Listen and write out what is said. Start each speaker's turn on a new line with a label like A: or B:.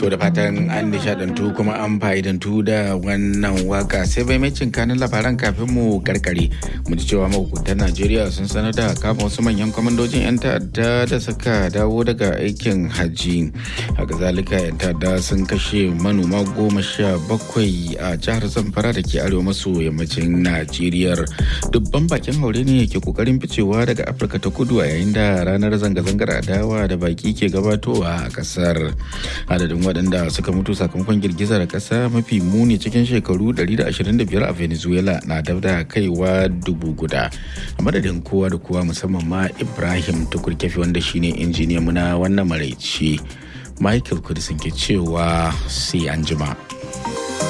A: To da fatan an nishadantu kuma an fa'idantu da wannan waka sai bai mai kanin labaran kafin mu karkare. Mu ji cewa mahukuntan Najeriya sun sanar da kama wasu manyan kwamandojin 'yan ta'adda da suka dawo daga aikin hajji. Haka zalika 'yan ta'adda sun kashe manoma goma sha bakwai a jihar Zamfara da ke arewa maso yammacin Najeriya. Dubban bakin haure ne ke kokarin ficewa daga Afirka ta kudu a yayin da ranar zanga-zangar adawa da baki ke gabatowa a kasar. Adadin waɗanda suka mutu sakamakon girgizar ƙasa mafi muni cikin shekaru 125 a venezuela na dab da kaiwa dubu guda a madadin kowa da kowa musamman ma ibrahim tukurkefi wanda shine injiniyan na wannan maraici michael kudisin ke cewa sai an jima.